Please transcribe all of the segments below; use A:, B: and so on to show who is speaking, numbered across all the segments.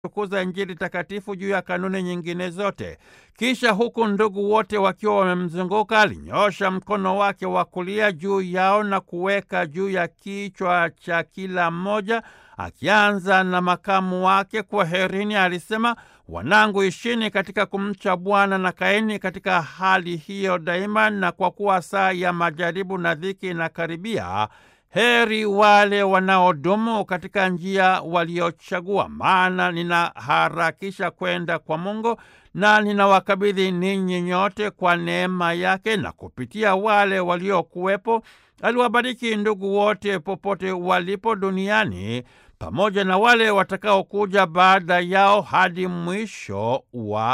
A: kukuza Injili takatifu juu ya kanuni nyingine zote. Kisha huku ndugu wote wakiwa wamemzunguka, alinyoosha mkono wake wa kulia juu yao na kuweka juu ya kichwa cha kila mmoja, akianza na makamu wake. Kwaherini, alisema, wanangu, ishini katika kumcha Bwana na kaeni katika hali hiyo daima, na kwa kuwa saa ya majaribu na dhiki inakaribia Heri wale wanaodumu katika njia waliochagua, maana ninaharakisha kwenda kwa Mungu na ninawakabidhi ninyi nyote kwa neema yake. Na kupitia wale waliokuwepo aliwabariki ndugu wote popote walipo duniani, pamoja na wale watakaokuja baada yao hadi mwisho wa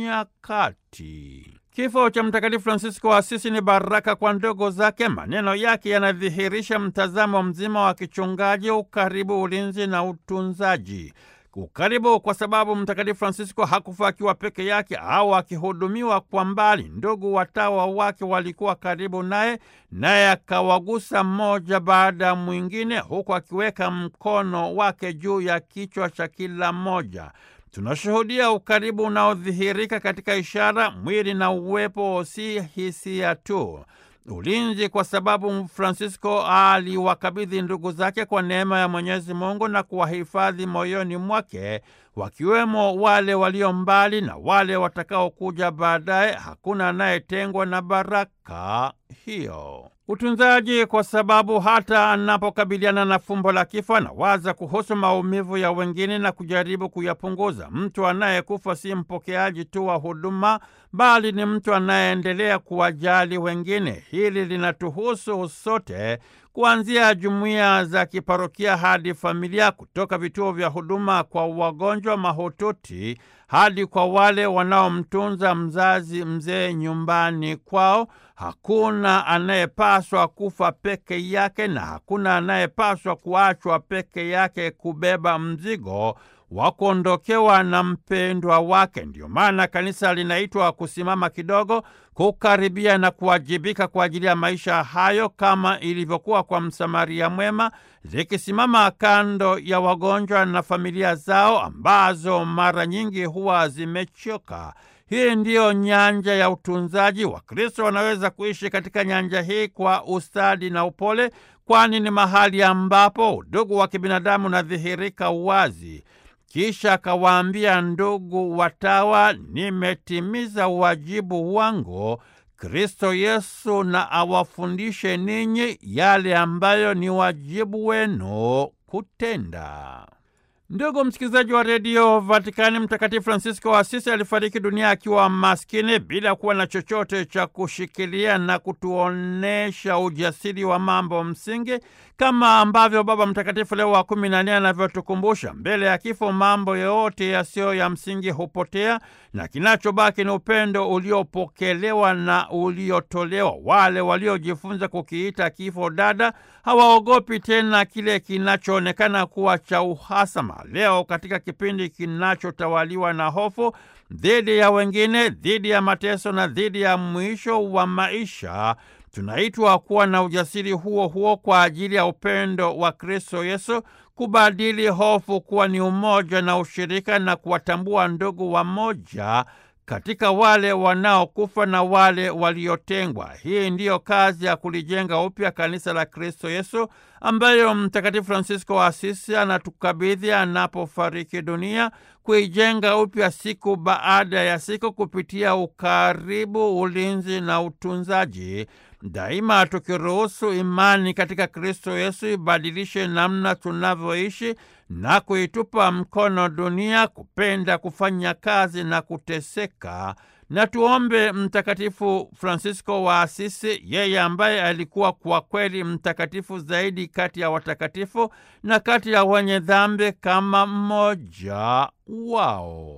A: nyakati. Kifo cha Mtakatifu Fransisko wa Asisi ni baraka kwa ndogo zake. Maneno yake yanadhihirisha mtazamo mzima wa kichungaji, ukaribu, ulinzi na utunzaji. Ukaribu kwa sababu Mtakatifu Fransisko hakufa akiwa peke yake au akihudumiwa kwa mbali. Ndugu watawa wake walikuwa karibu naye, naye akawagusa mmoja baada ya mwingine, huku akiweka mkono wake juu ya kichwa cha kila mmoja. Tunashuhudia ukaribu unaodhihirika katika ishara, mwili na uwepo, si hisia tu. Ulinzi kwa sababu Fransisko aliwakabidhi ndugu zake kwa neema ya Mwenyezi Mungu na kuwahifadhi moyoni mwake, wakiwemo wale walio mbali na wale watakaokuja baadaye. Hakuna anayetengwa na baraka hiyo. Utunzaji kwa sababu hata anapokabiliana na fumbo la kifo anawaza kuhusu maumivu ya wengine na kujaribu kuyapunguza. Mtu anayekufa si mpokeaji tu wa huduma, bali ni mtu anayeendelea kuwajali wengine. Hili linatuhusu sote, kuanzia jumuiya za kiparokia hadi familia, kutoka vituo vya huduma kwa wagonjwa mahututi hadi kwa wale wanaomtunza mzazi mzee nyumbani kwao. Hakuna anayepaswa kufa peke yake na hakuna anayepaswa kuachwa peke yake kubeba mzigo wa kuondokewa na mpendwa wake. Ndiyo maana kanisa linaitwa kusimama kidogo, kukaribia na kuwajibika kwa ajili ya maisha hayo, kama ilivyokuwa kwa Msamaria mwema, likisimama kando ya wagonjwa na familia zao ambazo mara nyingi huwa zimechoka. Hii ndiyo nyanja ya utunzaji. Wakristo wanaweza kuishi katika nyanja hii kwa ustadi na upole, kwani ni mahali ambapo udugu wa kibinadamu unadhihirika wazi. Kisha akawaambia ndugu watawa, nimetimiza wajibu wangu. Kristo Yesu na awafundishe ninyi yale ambayo ni wajibu wenu kutenda. Ndugu msikilizaji wa redio Vatikani, Mtakatifu Fransisko wa Asisi alifariki dunia akiwa maskini bila kuwa na chochote cha kushikilia na kutuonesha ujasiri wa mambo msingi, kama ambavyo Baba Mtakatifu Leo wa kumi na nne anavyotukumbusha. Mbele ya kifo, mambo yote yasiyo ya msingi hupotea na kinachobaki ni upendo uliopokelewa na uliotolewa. Wale waliojifunza kukiita kifo dada hawaogopi tena kile kinachoonekana kuwa cha uhasama. Leo katika kipindi kinachotawaliwa na hofu dhidi ya wengine, dhidi ya mateso na dhidi ya mwisho wa maisha, tunaitwa kuwa na ujasiri huo huo kwa ajili ya upendo wa Kristo Yesu, kubadili hofu kuwa ni umoja na ushirika, na kuwatambua ndugu wamoja katika wale wanaokufa na wale waliotengwa. Hii ndiyo kazi ya kulijenga upya kanisa la Kristo Yesu ambayo Mtakatifu Fransisko wa Asisi anatukabidhi anapofariki dunia, kuijenga upya siku baada ya siku kupitia ukaribu, ulinzi na utunzaji, daima tukiruhusu imani katika Kristo Yesu ibadilishe namna tunavyoishi na kuitupa mkono dunia kupenda kufanya kazi na kuteseka. Na tuombe Mtakatifu Fransisko wa Asisi, yeye ambaye alikuwa kwa kweli mtakatifu zaidi kati ya watakatifu na kati ya wenye dhambi kama mmoja wao.